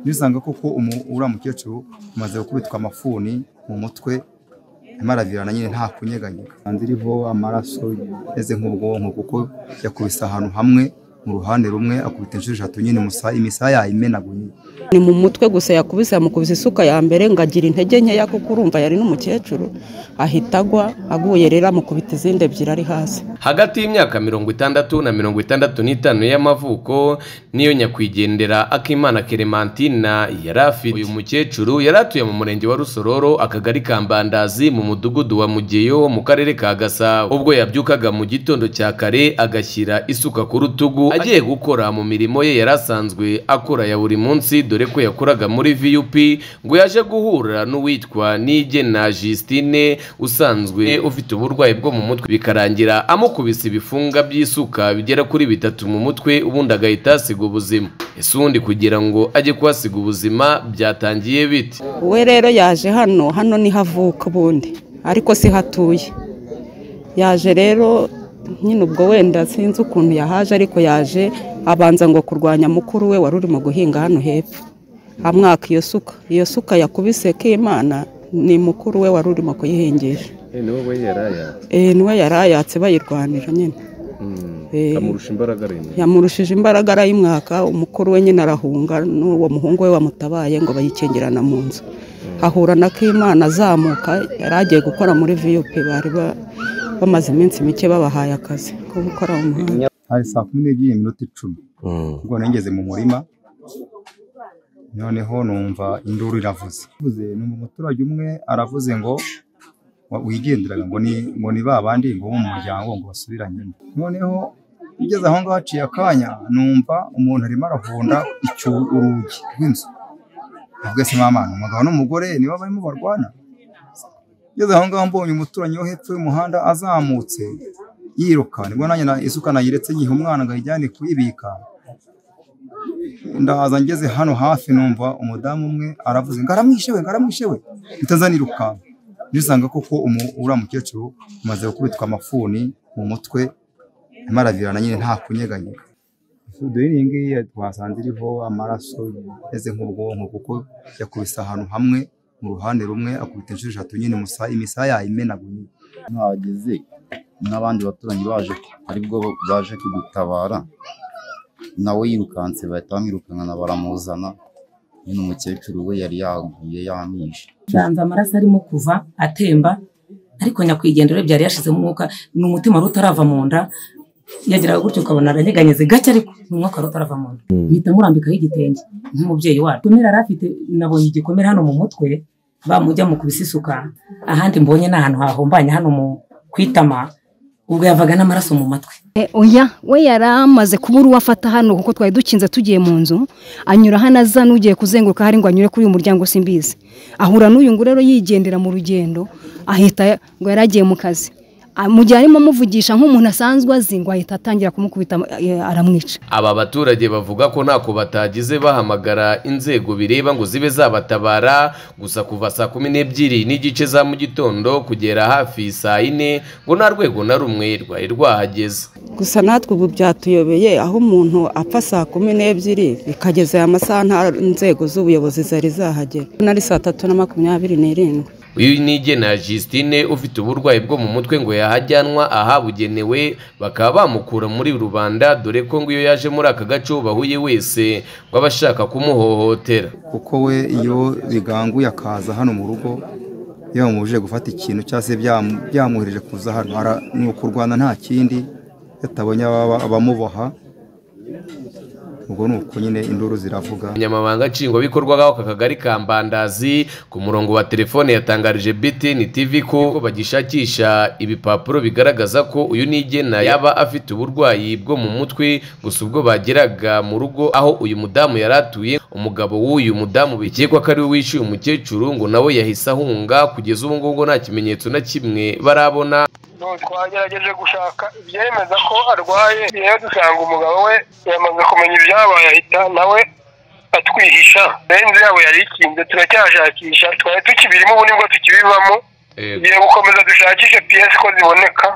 nisanga koko uriya mukecuru umaze gukubitwa amafuni mu mutwe amaravirana nyine nta kunyeganyega hanze iriho amaraso ameze nk'ubwonko kuko yakubise ahantu hamwe mu ruhande rumwe akubita inshuro eshatu nyine imisaya yayimenaguye ni mu mutwe gusa yakubise yamukubise isuka ya mbere ngo agira intege nkeya kuko urumva yari n'umukecuru ahita agwa aguye rero amukubita izindi ebyiri ari hasi hagati y'imyaka mirongo itandatu na mirongo itandatu n'itanu y'amavuko niyo nyakwigendera akimana keremantina yari afite uyu mukecuru yari atuye mu murenge wa rusororo akagari ka mbandazi mu mudugudu wa mugeyo mu karere ka gasabo ubwo yabyukaga mu gitondo cya kare agashyira isuka ku rutugu agiye gukora mu mirimo ye yari asanzwe akora ya buri munsi dore ko yakoraga muri vup ngo yaje guhura n'uwitwa nigena justine usanzwe ufite uburwayi bwo mu mutwe bikarangira amukubise ibifunga by'isuka bigera kuri bitatu mu mutwe ubundi agahita asiga ubuzima ese ubundi kugira ngo ajye kuhasiga ubuzima byatangiye bite we rero yaje hano hano niho avuka ubundi ariko si hatuye yaje rero nyine ubwo wenda sinzi ukuntu yahaje ariko yaje abanza ngo kurwanya mukuru we wari urimo guhinga hano hepfo amwaka iyo suka iyo suka yakubise k'imana ni mukuru we wari urimo kuyihingisha niwe yari ayatse Eh, niwe yari ayatse bayirwanira nyine Eh. amurusha imbaraga arindwi yamurushije imbaraga arayimwaka umukuru we nyine arahunga n'uwo muhungu we wamutabaye ngo bayikingirana mu nzu ahura na k'imana azamuka yari agiye gukora muri viyupi bari ba- bamaze iminsi mike babahaye akazi ko gukora mu muhanda hari saa kumi n'ebyiri iminota icumi ubwo nageze mu murima noneho numva induru iravuze Ivuze, numva umuturage umwe aravuze ngo wa- wigenderaga ngo ni ngo ni ba bandi ngo bo mu muryango ngo basubiranyemo noneho ngeze aho ngaho haciye akanya numva umuntu arimo arahunda icyo urugi rw'inzu avuga se mama ni umugabo n'umugore nibo barimo barwana ngeze aho ngaho mbonye umuturanyi wo hepfo y'umuhanda azamutse yiruka nibwo nanjye na- isuka nayiretse nyiha umwana ngo ayijyane kuyibika ndaza ngeze hano hafi numva umudamu umwe aravuze ngo aramwishe we ngo aramwishe we ntitazaniruka nisanga koko umu- uriya mukecuru umaze gukubitwa amafuni mu mutwe arimo aravirana nyine nta kunyeganyega dore iyi ngiyi twasanze iriho amaraso ameze nk'ubwonko kuko yakubise ahantu hamwe mu ruhande rumwe akubita inshuro eshatu nyine imusa- imisaya yayimenaguye hageze n'abandi baturanyi baje aribwo baje kugutabara nawe yirukanse bahita bamwirukankana baramuzana nyine umukecuru we yari yaguye yamwishe nsanze amaraso arimo kuva atemba ariko nyakwigendera byari yashizemo umwuka ni umutima wari utarava mu nda yagiraga gutyo ukabona aranyeganyeze gake ariko ni umwuka wari utarava mu nda mpita murambikaho igitenge nk'umubyeyi wacu igikomere yari afite nabonye igikomere hano mu mutwe bamujya mu kubisa isuka ahandi mbonye ni ahantu hahombanye hano mu kwitama ubwo yavaga n'amaraso mu matwi E, oya we yari amaze kubura uwo afata hano kuko twari dukinze tugiye mu nzu anyura hano aza n'ugiye kuzenguruka hari ngo anyure kuri uyu muryango simbizi ahura n'uyu ngo rero yigendera mu rugendo ahita ngo yari agiye mu kazi A- mu gihe arimo amuvugisha nk'umuntu asanzwe azi ngo ahita atangira kumukubita e, aramwica aba baturage bavuga ko ntako batagize bahamagara inzego bireba ngo zibe zabatabara gusa kuva saa kumi n'ebyiri n'igice za mu gitondo kugera hafi saa yine ngo nta rwego na rumwe rwari rwahageze gusa natwe ubu byatuyobeye aho umuntu apfa saa kumi n'ebyiri bikageza aya masaha nta nzego z'ubuyobozi zari zahagera nari saa tatu na makumyabiri n'irindwi uyu nigena Justine ufite uburwayi bwo mu mutwe ngo yahajyanwa ahabugenewe bakaba bamukura muri rubanda dore ko ngo iyo yaje muri aka gace bahuye wese ngo aba ashaka kumuhohotera kuko we iyo biganguye akaza hano mu rugo yamubujije gufata ikintu cyangwa se byamu- byamwohereje kuza hano Ara- ni ukurwana nta kindi yatabonye ababa- abamuboha ubwo ni uko nyine induru ziravuga umunyamabanga nshingwabikorwa w'aka kagari ka mbandazi ku murongo wa telefone yatangarije btn tv ko bagishakisha ibipapuro bigaragaza ko uyu nigena yaba afite uburwayi bwo mu mutwe gusa ubwo bageraga mu rugo aho uyu mudamu yari atuye umugabo w'uyu mudamu bikekwa ko ari we wishyuye umukecuru ngo nawe yahise ahunga kugeza ubu ngubu nta kimenyetso na kimwe barabona twagerageje gushaka ibyemeza ko arwaye rero dusanga umugabo we yamaze kumenya ibyabaye ahita nawe atwihisha rero inzu yabo yari ikinze turacyashakisha twari tukibirimo ubu nibwo tukibivamo tugiye gukomeza dushakishe piyesi ko ziboneka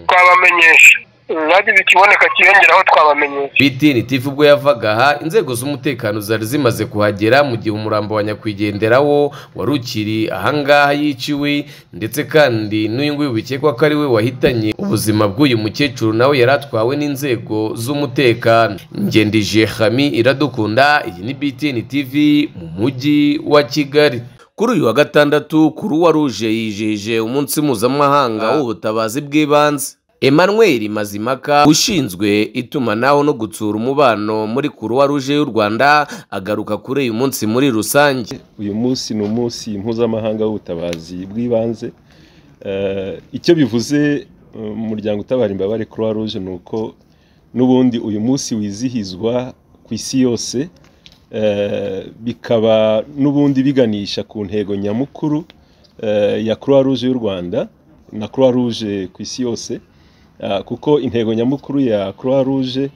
twabamenyesha zagize ikiboneka kiyongeraho twabamenyesha BTN TV ubwo yavaga aha inzego z'umutekano zari zimaze kuhagera mu gihe umurambo wa nyakwigendera wo wari ukiri ahangaha yiciwe ndetse kandi n'uyu nguyu bikekwa ko ari we wahitanye ubuzima bw'uyu mukecuru nawe yari atwawe n'inzego z'umutekano ngendije hami iradukunda iyi ni BTN TV mu mujyi wa Kigali kuri uyu wa gatandatu kuruwa ruje yijihije umunsi mpuzamahanga w'ubutabazi bw'ibanze emmanuel mazimaka ushinzwe itumanaho no gutsura umubano muri kuruwa ruje y'u rwanda agaruka kuri uyu munsi muri rusange uyu munsi ni umunsi mpuzamahanga w'ubutabazi bw'ibanze Eh, icyo bivuze eh, mu muryango utabara imbabare croix rouge ni uko n'ubundi uyu munsi wizihizwa ku isi yose eh, bikaba n'ubundi biganisha ku ntego nyamukuru eh, ya croix rouge y'u rwanda na croix rouge ku isi yose Ah, kuko intego nyamukuru ya croix rouge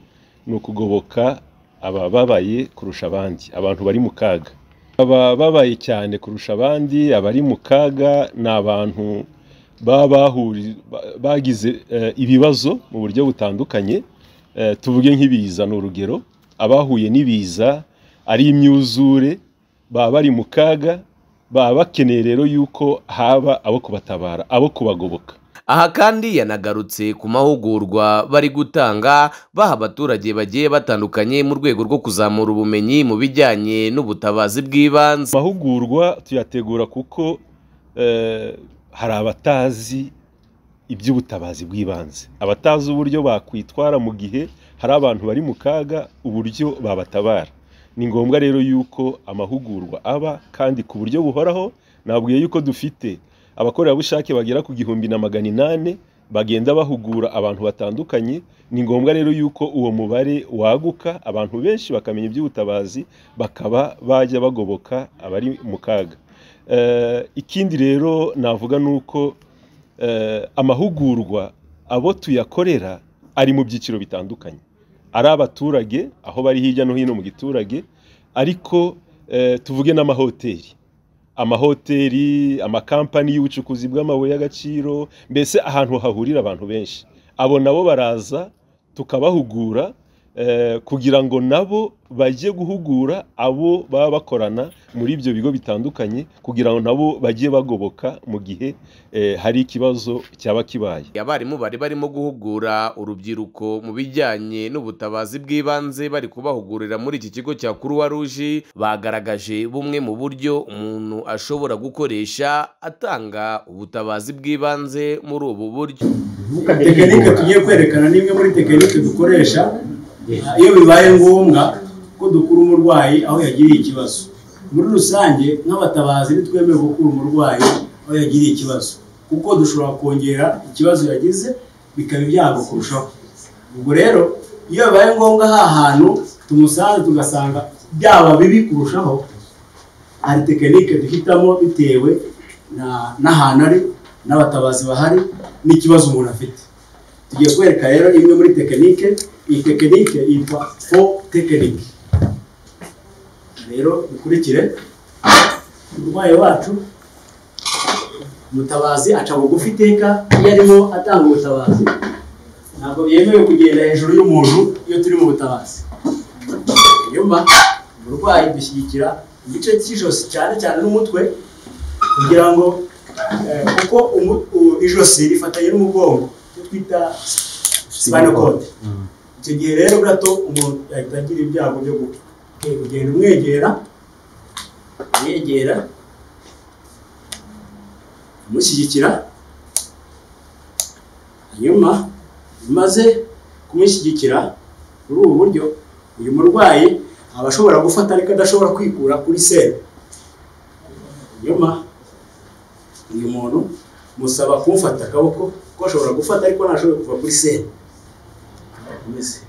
ni ukugoboka abababaye kurusha abandi abantu bari mu kaga abababaye cyane kurusha abandi abari mu kaga ni abantu baba bahuri- ba- bagize eh, ibibazo mu buryo butandukanye Eh, tuvuge nk'ibiza ni urugero abahuye n'ibiza ari imyuzure baba bari mu kaga baba bakeneye rero yuko haba abo kubatabara abo kubagoboka aha kandi yanagarutse ku mahugurwa bari gutanga baha abaturage bagiye batandukanye mu rwego rwo kuzamura ubumenyi mu bijyanye n'ubutabazi bw'ibanze amahugurwa tuyategura kuko eh, hari abatazi iby'ubutabazi bw'ibanze abatazi uburyo bakwitwara mu gihe hari abantu bari mu kaga uburyo babatabara ni ngombwa rero yuko amahugurwa aba kandi ku buryo buhoraho nabwiye yuko dufite abakorerabushake bagera ku gihumbi na magana inani bagenda bahugura abantu batandukanye ni ngombwa rero yuko uwo mubare waguka abantu benshi bakamenya iby'ubutabazi bakaba bajya bagoboka abari mu kaga Eh, ikindi rero navuga ni uko eh, amahugurwa abo tuyakorera ari mu byiciro bitandukanye ari abaturage aho bari hirya no hino mu giturage ariko eh, tuvuge n'amahoteli amahoteli amakampani y'ubucukuzi bw'amabuye y'agaciro mbese ahantu hahurira abantu benshi abo nabo baraza tukabahugura eh, kugira ngo nabo bajye guhugura abo baba bakorana muri ibyo bigo bitandukanye kugira ngo nabo bajye bagoboka mu gihe eh, hari ikibazo cyaba kibaye abarimu bari barimo guhugura urubyiruko mu bijyanye n'ubutabazi bw'ibanze bari kubahugurira muri iki kigo cya kuruwa ruje bagaragaje bumwe mu buryo umuntu ashobora gukoresha atanga ubutabazi bw'ibanze muri ubu buryo tekinike tugiye kwerekana ni imwe muri tekinike dukoresha iyo bibaye ngombwa ko dukura umurwayi aho yagiriye ikibazo muri rusange nk'abatabazi ntitwemewe gukura umurwayi aho yagiriye ikibazo kuko dushobora kongera ikibazo yagize bikaba ibyago kurushaho ubwo rero iyo bibaye ngombwa ha hantu tumusanze tugasanga byaba bibi kurushaho hari tekinike duhitamo bitewe na- n'ahantu ari n'abatabazi bahari n'ikibazo umuntu afite tugiye kwereka rero imwe muri tekinike iyi tekinike yitwa fo tekinike rero dukurikire umurwayi wacu umutabazi aca bugufi iteka iyo arimo atanga ubutabazi ntabwo byemewe kugenda hejuru y'umuntu iyo turi mu butabazi nyuma umurwayi dushyigikira igice cy'ijosi cyane cyane n'umutwe kugira ngo eh, kuko umu- u- ijosi rifatanye n'umugongo icyo twita spinal cord icyo gihe rero gato umuntu yahita agira ibyago byo gupfa Eh, ugenda umwegera umwegera umushyigikira hanyuma umaze kumushyigikira muri ubu buryo uyu murwayi aba ashobora gufata ariko adashobora kwikura kuri seri nyuma uyu muntu musaba kumfata akaboko ko ashobora gufata ariko ntashobora kuva kuri seri Komeze.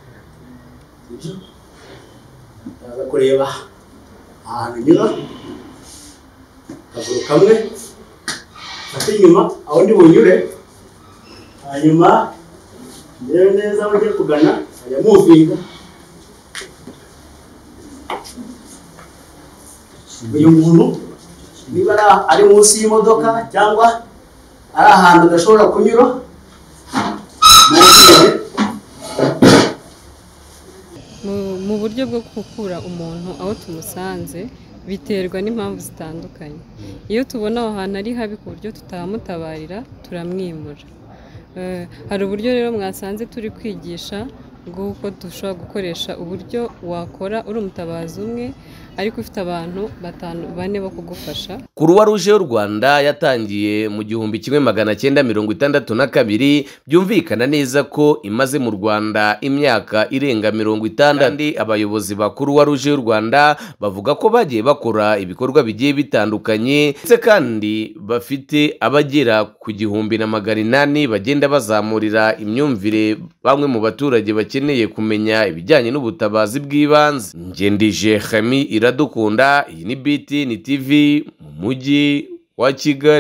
Sibyo? Ndaza kureba ahantu nyura akaguru kamwe ate inyuma aho ndi bunyure hanyuma ndebe neza aho ugiye kugana ajya muvinga uyu muntu niba ari- ari munsi y'imodoka cyangwa ari ahantu adashobora kunyura munsi ye mu buryo bwo gukura umuntu aho tumusanze biterwa n'impamvu zitandukanye iyo tubona aho hantu ari habi ku buryo tutahamutabarira turamwimura Eh, hari uburyo rero mwasanze turi kwigisha bw'uko dushobora gukoresha uburyo wakora uri umutabazi umwe ariko ufite abantu batanu bane bo kugufasha kuruwa ruje y'u rwanda yatangiye mu gihumbi kimwe magana cyenda mirongo itandatu na kabiri byumvikana neza ko imaze mu rwanda imyaka irenga mirongo itandatu kandi abayobozi ba kuruwa ruje y'u rwanda bavuga ko bagiye bakora ibikorwa bigiye bitandukanye ndetse kandi bafite abagera ku gihumbi na magana inani bagenda bazamurira imyumvire bamwe mu baturage bakeneye kumenya ibijyanye n'ubutabazi bw'ibanze ngendije hami iradukunda iyi ni biti ni tivi mu mujyi wa kigali